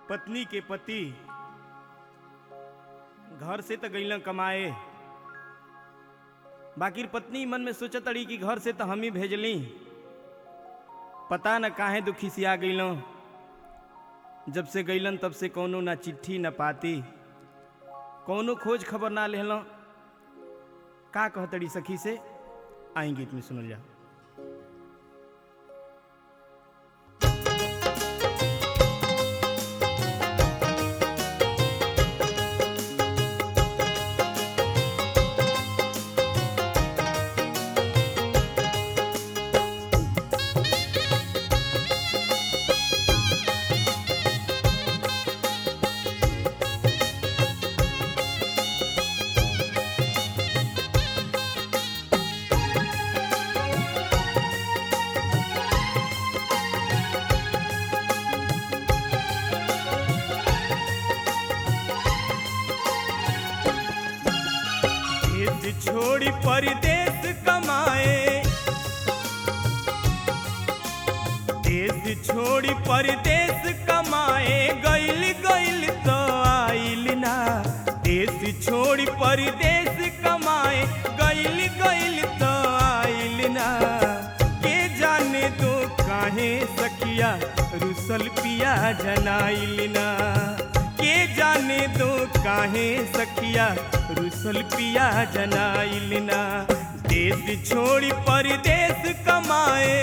पत्नी के पति घर से तो गईला कमाए बाकी पत्नी मन में सोचत अड़ी कि घर से तो हम ही भेजली पता न काहे दुखी से आ गईलों जब से गईलन तब से कोनो ना चिट्ठी न पाती कोनो खोज खबर ना लेहलों का कहतड़ी सखी से आई गीत में सुनल जा देश छोड़ी परदेश कमाए देश छोड़ी परदेश कमाए गइल गइल तो आइल ना देश छोड़ी परदेश कमाए गइल गइल तो आइल ना के जाने दो काहे सखिया रुसल पिया जनाइल ना के जाने दो काहे सखिया रुसल पिया जनाइल ना देश छोड़ी परदेश कमाए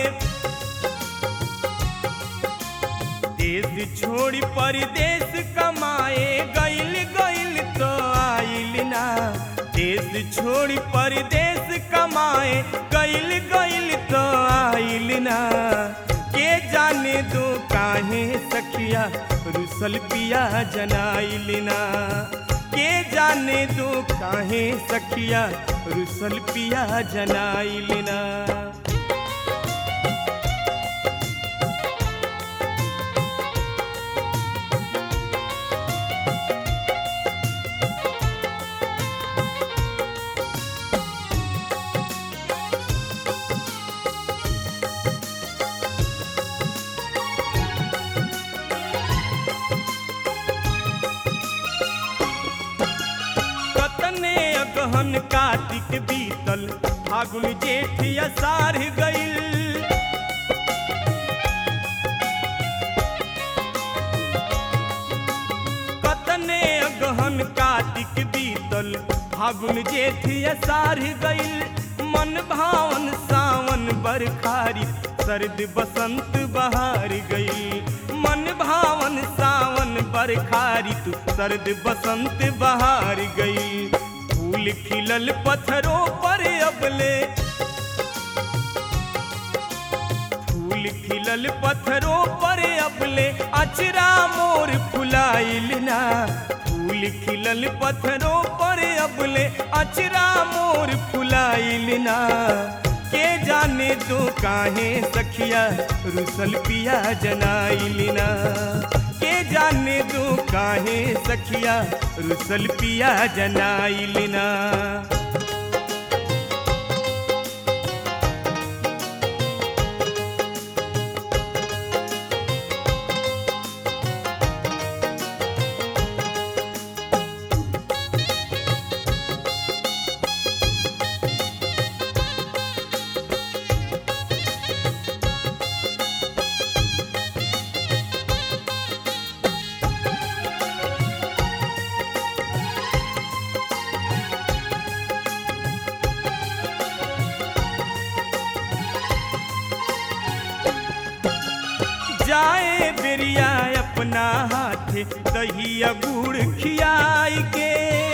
देश छोड़ी परदेश कमाए गइल गइल तो आइल ना देश छोड़ी परदेश कमाए गइल गइल तो आइल ना के जाने दो काहे सखिया रुसल पिया जनाइल ना के जाने दो काहे सखिया रुसल पिया जनाइल ना कतने अगहन कार्तिक बीतल फागुन जेठ असार गइल कतने अगहन कार्तिक बीतल फागुन जेठ असार गइल मन भावन सावन बरखारी सर्द बसंत बहार गई मन भावन सावन बरखारी तू सर्द बसंत बहार गई फूल खिलल पत्थरों पर अबले फूल खिलल पत्थरों पर अबले अचरा मोर फुलाइल ना फूल खिलल पत्थरों पर अबले अचरा मोर फुलाइल ना के जाने दो काहे सखिया रुसल पिया जनाइल ना के जाने दो काहे सखिया रुसल पिया जनाइल ना जाए बेरिया अपना हाथ दहिया गुड़ खियाई के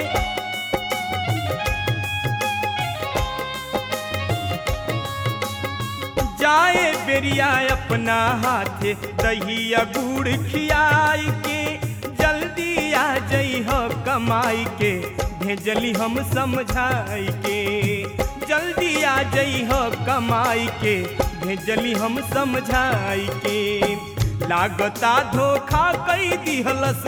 जाए बेरिया अपना हाथ दहिया गुड़ खियाई के जल्दी आ जई हो कमाई के भेजली हम समझाई के जल्दी आ जई हो कमाई के भेजली हम समझाई के लागता धोखा कई दिहलस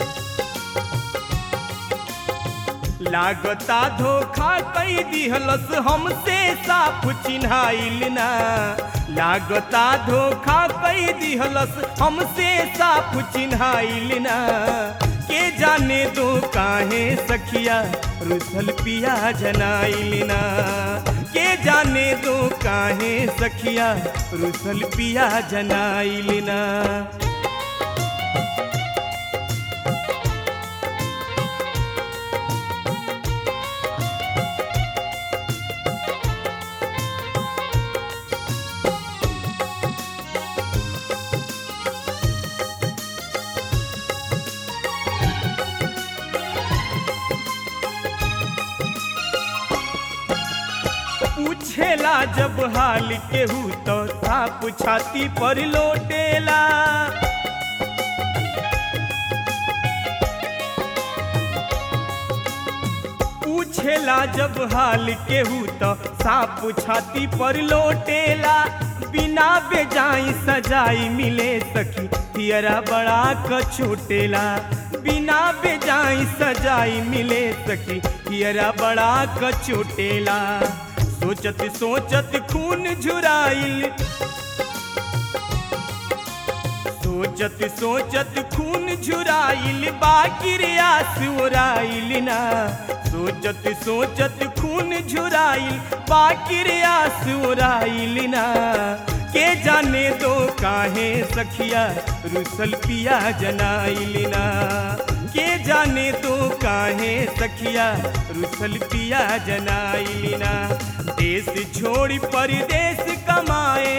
लागता धोखा कई दिहलस हमसे साफ चिन्हाइल ना लागता धोखा कई दिहलस हमसे साफ चिन्हाइल ना के जाने दो काहे सखिया रुसल पिया जनाइल ना के जाने दो काहे सखिया रुसल पिया जनाइल ना पूछेला जब हाल केहू तो साप छाती पर लोटेला पूछेला जब हाल केहू तो साप छाती पर लोटेला बिना बेजाई सजाई मिले सखी तियरा बड़ा कछोटेला बिना बेजाई सजाई मिले सखी तियरा बड़ा कछोटेला सोचत सोचत खून झुराइल सोचत सोचत खून झुराइल बाकिर आस ओराइल ना सोचत सोचत खून झुराइल बाकिर आस ओराइल ना के जाने दो काहे सखिया रुसल पिया जनाइल ना के जाने दो काहे सखिया रुसल पिया जनाइल ना देश छोड़ी परदेश कमाए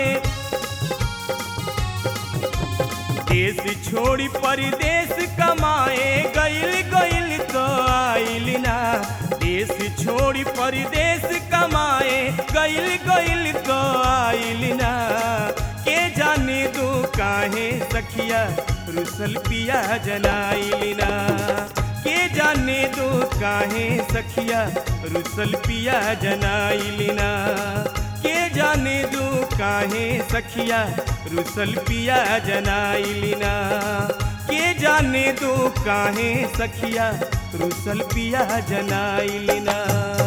देश छोड़ी परदेश कमाए गइल गइल तो आइल ना देश छोड़ी परदेश कमाए गइल गइल तो आइल ना के जाने दो काहे सखिया रुसल पिया जनाइल ना के जाने दो काहे सखिया रुसल पिया जनाइल ना के जाने दो काहे सखिया रुसल पिया जनाइलिना के जाने दो काहे सखिया रुसल पिया जनाइलिना